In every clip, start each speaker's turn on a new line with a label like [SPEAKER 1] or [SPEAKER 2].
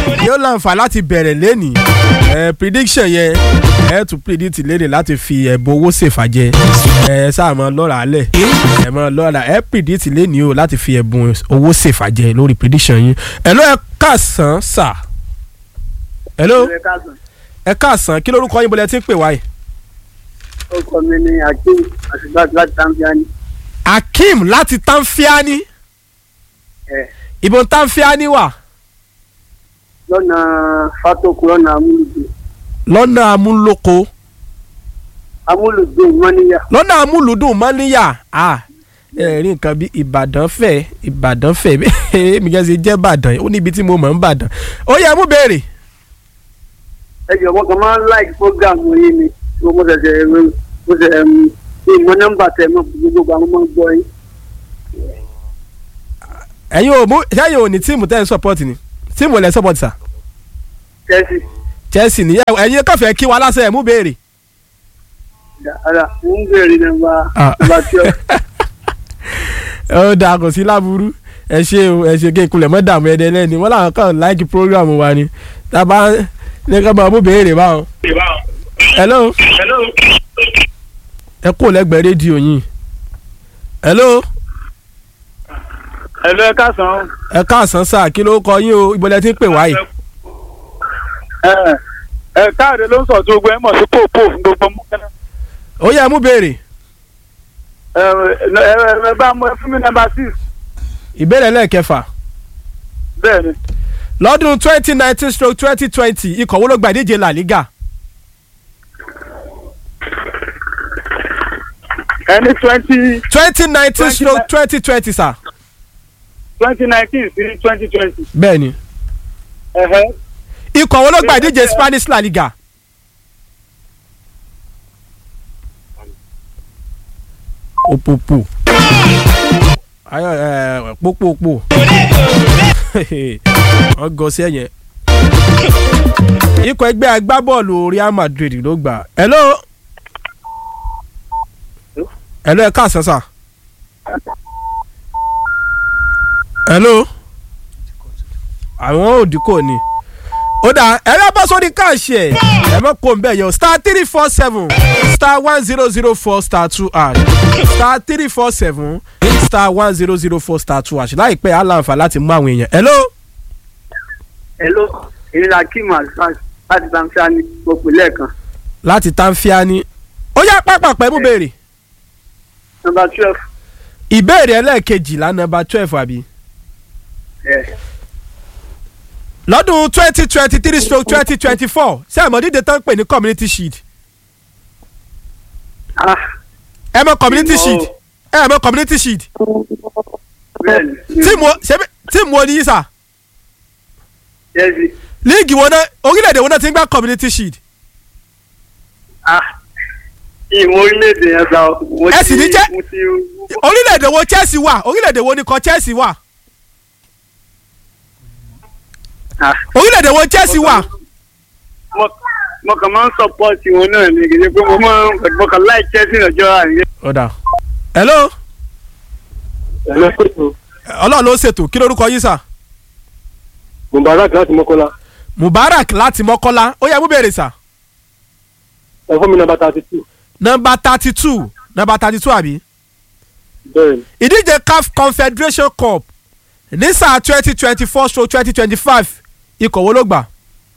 [SPEAKER 1] yóò láǹfà láti bẹ̀rẹ̀ lẹ́nìí ẹ prediction yẹn ẹ tún predict lẹ́nìí láti fi ẹ̀bùn owó ṣèfàjẹ ẹ sáà mọ lọ́ra alẹ̀ ẹ mọ lọ́ra ẹ predict lẹ́nìí o láti fi ẹ̀bùn owó ṣèfàjẹ lórí prediction yín ẹ ló ẹ káàsán sà ẹ ló ẹ káàsán kí lórúkọ yín bọ́lẹ̀ tí ń pè wáyé.
[SPEAKER 2] ọkọ mi ni akeem àṣìgbàtì láti tanfiani.
[SPEAKER 1] akeem láti tanfiani
[SPEAKER 2] ẹ
[SPEAKER 1] ìbọn tanfiani wà
[SPEAKER 2] lọ́nà fatoku lọ́nà amúlùdé
[SPEAKER 1] lọ́nà amúlòkó
[SPEAKER 2] amúlùdé mọ́níyà.
[SPEAKER 1] lọ́nà amúlùdùn mọ́níyà ah ẹ rí nǹkan bí ìbàdàn fẹ́ ìbàdàn fẹ́ èmi kàn ṣe jẹ́ ìbàdàn ó níbi tí mo mọ̀ ń bàdàn ó yẹ mú béèrè.
[SPEAKER 2] ẹ jọ mo kàn máa ń like program yín ni mo mo ṣẹ̀ṣẹ̀ mo ṣẹ̀ ní ìmọ̀ nọ́mbà tẹ̀ mọ́ gbogbo àwọn ọmọ gbọ́ yín.
[SPEAKER 1] ẹ̀yin ò mú sẹ́yìn ò ní tíìmù tẹ́ ẹ̀ ń support ni tíìmù ò lẹ́ support sà
[SPEAKER 2] chelsea
[SPEAKER 1] Chelsea ni ẹ̀yin kàn fẹ́ kí wa lásán ẹ̀ mú béèrè.
[SPEAKER 2] ara mo ń bèrè nọ́mbà
[SPEAKER 1] Ah.
[SPEAKER 2] nọ́mbà tí ọ.
[SPEAKER 1] ó dáa kò sí láburú ẹ ṣe o ẹ ṣe kí n kulẹ̀ mọ́ dààmú ẹ̀dẹ̀ lẹ́ni wọ́n làwọn kàn láìkí program wa ni tábà ní ká máa mú béèrè báwọn. hello ẹ kú lẹ́gbẹ̀ẹ́ rédíò yín hello
[SPEAKER 2] ẹ̀lú ẹ káàsán.
[SPEAKER 1] ẹ káàsán sáà kí ló kọ yín o ìbọlẹ̀ tí ń pè wáyé.
[SPEAKER 2] ẹ ẹ káàdé ló ń sọ tó gbẹ mọ̀ sí pòpò fún gbogbo mọ́kànlá.
[SPEAKER 1] ó yẹ mú béèrè
[SPEAKER 2] ẹ ẹ ẹ bá mú ẹ fún mi nọ́mbà six.
[SPEAKER 1] ìbéèrè lẹ́ẹ̀kẹfà
[SPEAKER 2] bẹ́ẹ̀ ni
[SPEAKER 1] lọ́dún twenty nineteen stroke twenty twenty ikọ̀ wo ló gba ìdíje La Liga
[SPEAKER 2] ẹni twenty
[SPEAKER 1] twenty nineteen stroke twenty twenty sà.
[SPEAKER 2] twenty nineteen sí twenty twenty.
[SPEAKER 1] bẹ́ẹ̀ ni ikọ̀ wo ló gba ìdíje Spanish La Liga. òpòpò ayọ ẹ pópópó wọ́n gọ sí ẹ̀yẹn ikọ̀ ẹgbẹ́ agbábọ́ọ̀lù Real Madrid ló gbà hello hello ẹ káàsán sà hello àwọn òdìkò ni ó dà ẹ lọ bọ́ sórí káàṣì ẹ̀ ẹ mọ̀ kó n bẹ̀ yọ star three four seven star one zero zero four star two hash star three four seven star one zero zero four star two hash láìpẹ́ á láǹfà láti mú àwọn èèyàn hello
[SPEAKER 2] hello èmi la kí màá láti tanfíà ní gbogbo lẹ́ẹ̀kan.
[SPEAKER 1] láti tanfiani ó yá pápápá mú béèrè
[SPEAKER 2] nọ́mbà twelve.
[SPEAKER 1] ìbéèrè ẹlẹ́ẹ̀kejìlá nọ́mbà twelve àbí
[SPEAKER 2] ẹ
[SPEAKER 1] lọ́dún twenty twenty three stroke twenty twenty four ṣé ẹ mọ̀ dídé tán ń pè ní community shield
[SPEAKER 2] ah
[SPEAKER 1] ẹ mọ̀ community
[SPEAKER 2] Ìmọ̀ o.
[SPEAKER 1] shield ẹ mọ̀ community shield
[SPEAKER 2] bẹ́ẹ̀ ni
[SPEAKER 1] tíìmù ṣebí tíìmù oníyí sà
[SPEAKER 2] chelsea
[SPEAKER 1] líìgì wo náà orílẹ̀-èdè wo náà ti ń gbá community shield
[SPEAKER 2] ah ìmọ̀ orílẹ̀-èdè yẹn sá o. mo
[SPEAKER 1] Ẹ sì ní
[SPEAKER 2] ti-
[SPEAKER 1] jẹ́-
[SPEAKER 2] mo ti
[SPEAKER 1] orílẹ̀-èdè wo Chelsea wà orílẹ̀-èdè wo ni kọ Chelsea wà
[SPEAKER 2] ah
[SPEAKER 1] orílẹ̀-èdè wo Chelsea wà
[SPEAKER 2] mo mo kàn máa ń sọpọ́ọ̀tì wọn náà ní kìí ṣe pé mo máa ń mo kàn láì chelsea lọ́jọ́ àríyá.
[SPEAKER 1] ọ̀dà hello
[SPEAKER 3] ẹ̀rọ pẹ̀tù
[SPEAKER 1] ọlọ́run ló ṣètò kí lórúkọ yín sà
[SPEAKER 3] mubarak láti mọ́kànlá
[SPEAKER 1] Mubarak láti Mọ́kọ́lá ó yẹ mú béèrè sà
[SPEAKER 3] ẹ fún mi nọ́mbà thirty two
[SPEAKER 1] nọ́mbà thirty two nọ́mbà thirty two àbí
[SPEAKER 3] bẹ́ẹ̀ ni
[SPEAKER 1] ìdíje CAF Confederation Cup ní sáà twenty twenty four stroke twenty twenty five ikọ̀ wo ló gbà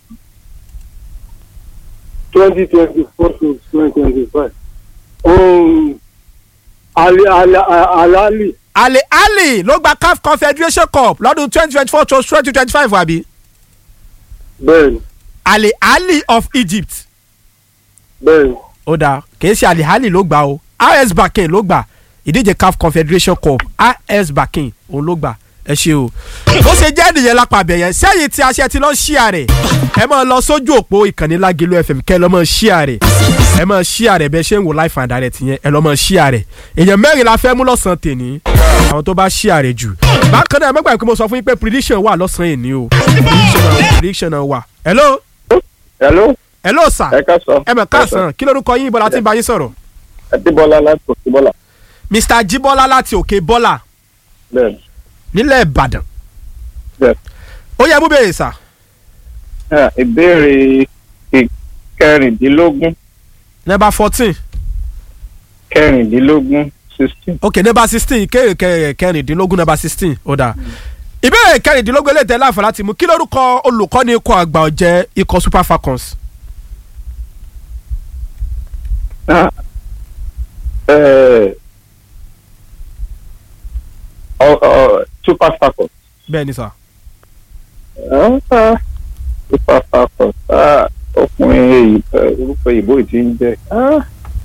[SPEAKER 3] twenty twenty four to twenty twenty five ali ali alali
[SPEAKER 1] Ali Ali ló gba CAF Confederation Cup lọ́dún twenty twenty four to twenty twenty five àbí
[SPEAKER 3] bẹ́ẹ̀ ni
[SPEAKER 1] Ali Ali of Egypt
[SPEAKER 3] bẹ́ẹ̀ ni
[SPEAKER 1] ó dáa kìí ṣe Ali Ali ló gbà o RS Bakin ló gbà ìdíje CAF Confederation Cup RS Bakin òun ló gbà ẹ ṣe o bó ṣe jẹ́ nìyẹn lápá abẹ́yẹn sẹ́yìn tí aṣẹ ti lọ ṣíà rẹ̀ ẹ máa lọ sójú òpó ìkànnì Lágẹ̀lú FM kẹ́ ẹ lọ́ mọ̀ ṣíà rẹ̀ ẹ máa ṣíà rẹ̀ bẹ́ẹ̀ ṣe ń wo life and direct yẹn ẹ lọ́ mọ̀ ṣíà rẹ̀ èèyàn mẹ́rin la fẹ́ mú lọ́sàn-án tèní àwọn tó bá ṣíà rẹ̀ jù bákan náà ẹ mọ́gbà pé mo sọ fún yín pé prediction wà lọ́sàn-án èní o prediction náà prediction náà wà hello
[SPEAKER 3] hello
[SPEAKER 1] hello sir
[SPEAKER 3] ẹ ká sọ
[SPEAKER 1] ẹ mọ̀ káàsán kí lórúkọ yín ibo la ti ń bá yín sọ̀rọ̀
[SPEAKER 3] adébọlá láti òkèbọlá
[SPEAKER 1] Mr. Jibola láti òkè bọ́là
[SPEAKER 3] bẹ́ẹ̀ ni
[SPEAKER 1] nílẹ̀ Ìbàdàn
[SPEAKER 3] bẹ́ẹ̀
[SPEAKER 1] ó yẹ mú bèrè sà
[SPEAKER 4] Ah, ìbéèrè ì- kẹrìndínlógún
[SPEAKER 1] number fourteen
[SPEAKER 4] kẹrìndínlógún sixteen.
[SPEAKER 1] ok number sixteen ìkéèrè kẹ- kẹrìndínlógún number sixteen ó dáa ìbéèrè kẹrìndínlógún eléyìí tẹ́ láǹfà láti mú kí lórúkọ olùkọ́ni ikọ̀ àgbà ọ̀jẹ̀ ikọ̀ super falcons
[SPEAKER 4] Ah, eh, ọ- ọ- super falcons.
[SPEAKER 1] bẹ́ẹ̀ ni sà
[SPEAKER 4] Ah, ah, super falcons. Ah, ọkùnrin èyí eh, orúkọ ìbò yìí ti ń jẹ. Ah,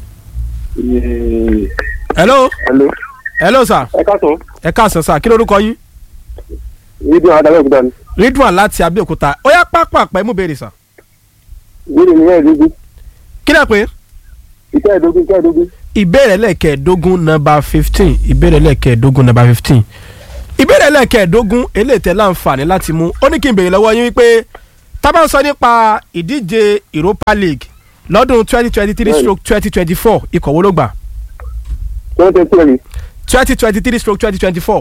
[SPEAKER 4] eh,
[SPEAKER 1] hello
[SPEAKER 2] hello
[SPEAKER 1] hello sà
[SPEAKER 2] ẹ káàsán
[SPEAKER 1] ẹ káàsán sà kí lórúkọ yín
[SPEAKER 2] ibi àwọn adájọ́ òkúta ni
[SPEAKER 1] ridwan láti abẹ́òkúta ó yá pápá pẹ́ mú béèrè sà
[SPEAKER 2] ìbéèrè mi mẹ́ẹ̀ẹ́dógún
[SPEAKER 1] kí lẹ́ pé
[SPEAKER 2] ìkẹ́ẹ̀dógún ìkẹ́ẹ̀dógún
[SPEAKER 1] ìbéèrè lẹ́ẹ̀kẹ́ẹ̀dógún number fifteen ìbéèrè lẹ́ẹ̀kẹ́ẹ̀dógún number fifteen ìbéèrè lẹ́ẹ̀kẹ́ẹ̀dógún eléyìí tẹ́ láǹfààní láti mú ó ní kí n béèrè lọ́wọ́ yín wípé tá bá ń sọ nípa ìdíje Europa League lọ́dún twenty twenty three
[SPEAKER 2] Bẹ́ẹ̀ni.
[SPEAKER 1] stroke twenty twenty four ikọ̀ wo ló gbà
[SPEAKER 2] twenty twenty
[SPEAKER 1] twenty twenty three stroke twenty twenty four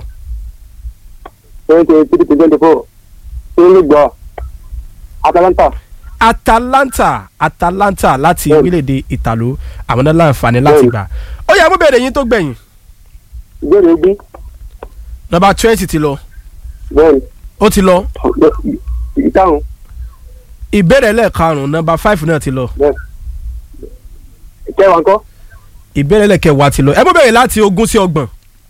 [SPEAKER 2] twenty twenty three twenty four tó ń gbà Atalanta
[SPEAKER 1] Atalanta Atalanta láti
[SPEAKER 2] Bẹ́ẹ̀ni.
[SPEAKER 1] orílẹ̀-èdè Ìtàló àwọn náà láǹfààní láti
[SPEAKER 2] Bẹ́ẹ̀ni.
[SPEAKER 1] gbà ó yá mú béèrè yín tó gbẹ̀yìn
[SPEAKER 2] ìbéèrè ogún
[SPEAKER 1] number twenty ti lọ
[SPEAKER 2] bẹ́ẹ̀ni
[SPEAKER 1] ó ti lọ
[SPEAKER 2] ìkarùn
[SPEAKER 1] ìbéèrè lẹ́ẹ̀karùn-ún number five náà ti lọ
[SPEAKER 2] bẹ́ẹ̀ ìkẹwàá ńkọ́
[SPEAKER 1] ìbéèrè lẹ́ẹ̀kẹwàá ti lọ ẹ mú béèrè láti ogún sí ọgbọ̀n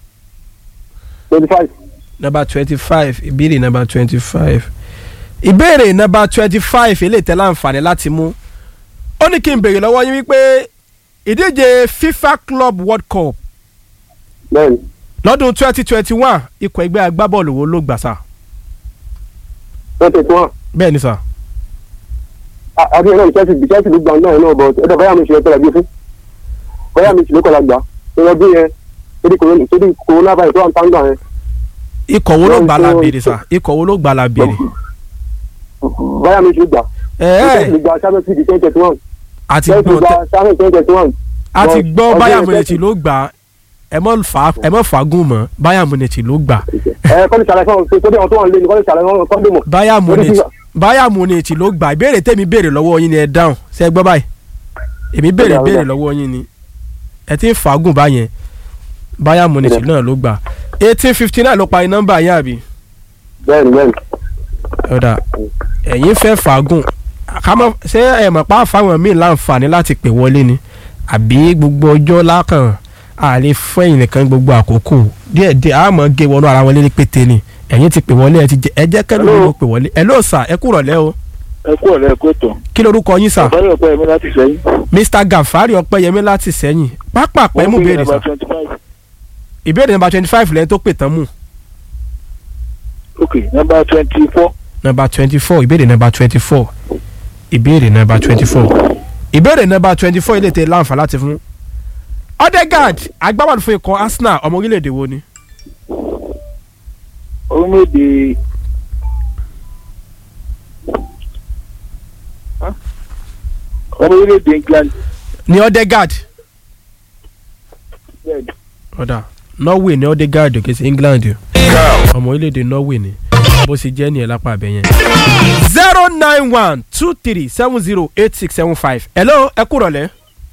[SPEAKER 2] twenty five
[SPEAKER 1] number twenty five ìbéèrè number twenty five ìbéèrè number twenty five eléyìí tẹ́ láǹfààní láti mú ó ní kí n béèrè lọ́wọ́ yín wípé ìdíje FIFA Club World Cup
[SPEAKER 2] bẹ́ẹ̀ni
[SPEAKER 1] lọ́dún twenty twenty one ikọ̀ ẹgbẹ́ agbábọ́ọ̀lù wo ló gbà sá
[SPEAKER 2] twenty twenty one
[SPEAKER 1] bẹ́ẹ̀ ni sá
[SPEAKER 2] àbí ẹ̀ náà ní Chelsea Chelsea ló gbà náà náà bọ̀ ẹ̀dọ̀ báyà mi ṣe lọ́kọ̀ọ́lá gbé fún báyà mi ṣe lọ́kọ̀ọ́lá gbà lọ́dún yẹn torí corona torí corona virus tó wà ń tán gbà yẹn
[SPEAKER 1] ikọ̀ wo ló gbà la
[SPEAKER 2] Lọ́dún-
[SPEAKER 1] béèrè sá ikọ̀ wo ló gbà la béèrè
[SPEAKER 2] báyà mi ṣe gbà
[SPEAKER 1] ẹ̀ẹ́
[SPEAKER 2] Chelsea gba Champions League twenty twenty one
[SPEAKER 1] àti
[SPEAKER 2] Chelsea
[SPEAKER 1] gbọ́
[SPEAKER 2] gba Champions twenty twenty one
[SPEAKER 1] àti
[SPEAKER 2] Lọ-
[SPEAKER 1] gbọ́
[SPEAKER 2] ọdún
[SPEAKER 1] Bayern
[SPEAKER 2] yẹn
[SPEAKER 1] Munich
[SPEAKER 2] Chelsea-
[SPEAKER 1] ló gbà ẹ mọ̀ fà ẹ mọ̀ fàágùn mọ́ Bayern Munich ló gbà
[SPEAKER 2] ẹ kọ́ni ṣàlàyé fún ọ tó dé àwọn tó wà nílé ni kọ́ni ṣàlàyé fún ọ kọ́ni mọ̀
[SPEAKER 1] Bayern
[SPEAKER 2] Lórí
[SPEAKER 1] Munich
[SPEAKER 2] FIFA.
[SPEAKER 1] Bayern Munich ló gbà ìbéèrè tèmi béèrè lọ́wọ́ yín ni ẹ dáhùn ṣe é gbọ́ báyìí èmi béèrè
[SPEAKER 2] Ó dà, ó
[SPEAKER 1] béèrè
[SPEAKER 2] dà.
[SPEAKER 1] lọ́wọ́ yín ni ẹ ti ń fàágùn báyẹn Bayern Munich
[SPEAKER 2] Ó dà.
[SPEAKER 1] náà ló gbà eighteen fifty nine ló parí nọ́mbà yín àbí
[SPEAKER 2] bẹ́ẹ̀ni bẹ́ẹ̀ni
[SPEAKER 1] ọ̀dà ẹ̀yin fẹ́ fàágùn àkámọ́ ṣé ẹ mọ̀ pa fáwọn míì láǹfààní láti pè wọlé ni àbí gbogbo ọjọ́ lákàn àlè fẹ́yìn nìkan gbogbo àkókò díẹ̀ díẹ̀ àmọ́ gé wọnú ara wọn lé ní pété ni ẹ̀yin ti pè wọlé ẹ ti jẹ ẹ jẹ́ kẹ́lẹ́
[SPEAKER 4] Hello.
[SPEAKER 1] ló pè wọlé ẹ ló sà ẹ kúrọ̀ lẹ́ o
[SPEAKER 4] ẹ kú ọ̀lẹ́ ẹ kú ètò.
[SPEAKER 1] kí lorúkọ yín sà
[SPEAKER 4] ọ̀bá yóò pẹ́ mi láti sẹ́yìn.
[SPEAKER 1] Mr Gafari Ọpẹ́yẹmí láti sẹ́yìn pápá pẹ́ mú béèrè sà
[SPEAKER 4] twenty five.
[SPEAKER 1] ìbéèrè nọ́mbà twenty five lẹ́yìn tó pè tán mú
[SPEAKER 4] ok number twenty four.
[SPEAKER 1] nọ́mbà twenty four ìbéèrè nọ́mbà twenty four ìbéèrè nọ́mbà twenty four ìbéèrè nọ́mbà twenty four ilé tẹ láǹfà láti fún Odegaard agbábọ́ọ̀lù fún ikọ̀ Arsenal ọmọ orílẹ̀-èdè wo ni
[SPEAKER 4] orílẹ̀-èdè ọmọ orílẹ̀-èdè England.
[SPEAKER 1] ni Odegaard
[SPEAKER 4] bẹ́ẹ̀ni.
[SPEAKER 1] ọ̀dà Norway ni Odegaard kì í ṣe England o ọmọ orílẹ̀-èdè Norway ni bó ṣe jẹ́ nìyẹn lápá abẹ yẹn. zero nine one two three seven zero eight six seven five hello ẹ kúrọ̀ lẹ́.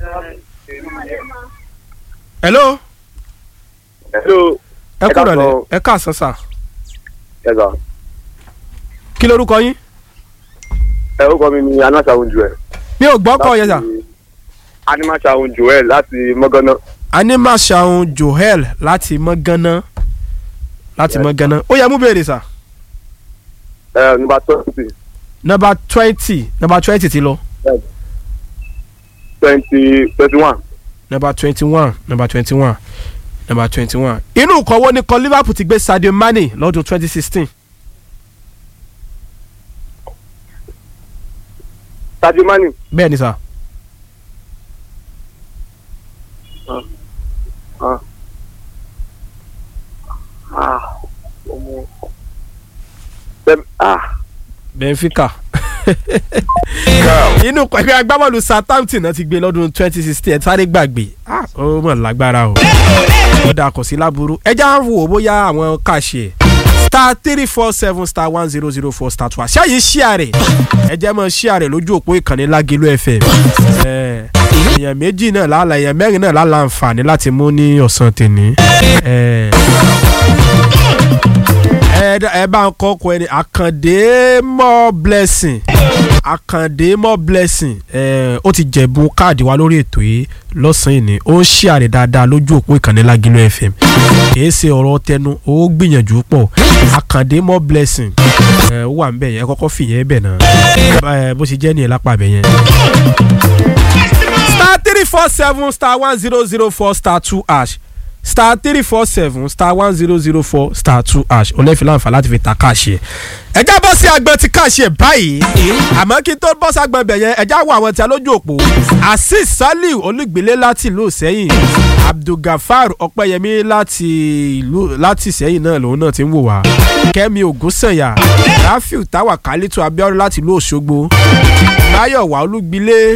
[SPEAKER 1] hello
[SPEAKER 2] hello
[SPEAKER 1] ẹ
[SPEAKER 2] Ẹ
[SPEAKER 1] kúrọ̀ lẹ́
[SPEAKER 2] káàsán.
[SPEAKER 1] ẹ káàsán sà
[SPEAKER 2] ẹ̀ka
[SPEAKER 1] kí lorúkọ yín
[SPEAKER 2] ẹ orúkọ mi ni anasawun joel
[SPEAKER 1] mi ò gbọ́ kọ́ yẹn sà.
[SPEAKER 2] animasawun joel láti mọ́gánná
[SPEAKER 1] animashaun joel láti mọ́gánná láti mọ́gánná ó yẹ mú béèrè sà
[SPEAKER 2] ẹ nígbà twenty
[SPEAKER 1] nọ́mbà twenty nọ́mbà twenty ti lọ
[SPEAKER 2] twenty twenty one
[SPEAKER 1] nọ́mbà twenty one nọ́mbà twenty one nọ́mbà twenty one inú ìkọ̀wọ́ ni kan liverpool ti gbé sadio mane lọ́dún twenty sixteen
[SPEAKER 2] sadio mani
[SPEAKER 1] bẹ́ẹ̀ ni sà
[SPEAKER 2] ah ọmọ Bẹ́ẹ̀- ah
[SPEAKER 1] benfica inú ẹgbẹ́ agbábọ́ọ̀lù southampton náà ti gbé lọ́dún twenty sixteen ẹ̀ sáré gbàgbé ah ó mọ̀ lágbára o ó dà kò sí láburú ẹja ń wò ó bóyá àwọn kàṣẹ star three four seven star one zero zero four star two àṣà yìí ṣíà rẹ̀ ẹ jẹ́ mọ́ ṣíà rẹ̀ lójú òpó ìkànnì Lágẹ̀lú FM ẹ, èèyàn méjì náà lálẹ́ èèyàn mẹ́rin náà lálẹ́ àǹfààní láti mú ní ọ̀sán tèmi ẹ, ẹ ẹ bá ń kọ́ ọkọ ẹni àkàndé more blessing àkàndé more blessing ẹ ó ti jẹ̀bù káàdì wa lórí ètò yìí lọ́sàn-án yìí ni ó ń ṣíàrè dáadáa lójú òpó ìkànnì Lágẹ̀lú FM kìí ṣe ọ̀rọ̀ tẹnu ó gbìyànjú pọ̀ àkàndé more blessing ẹ ó wà ń bẹ̀ yẹn ẹ kọ́kọ́ fìyẹn bẹ̀ náà ẹ bó ṣe jẹ́ nìyẹn lápá bẹ̀ yẹn. star three four seven star one zero zero four star two hash star three four seven star one zero zero four star two hash olẹ́fì láǹfà láti fi ta káàṣì ẹ̀. ẹja bọ́ sí agbọn ti káàṣì ẹ̀ báyìí àmọ́ kí n tó bọ́ sí agbọn ibẹ̀ yẹn ẹja wo àwọn tí a lójú òpó azeez saliu olùgbélé láti ìlú sẹ́yìn abdulgafar ọpẹ́yẹmí láti ìlú láti sẹ́yìn náà lòun náà ti ń wò wá kẹ́mi ògúnsànyà rafiu táwa kálítù abíọ́dún láti ìlú òṣogbo máyọ̀wá olúgbilé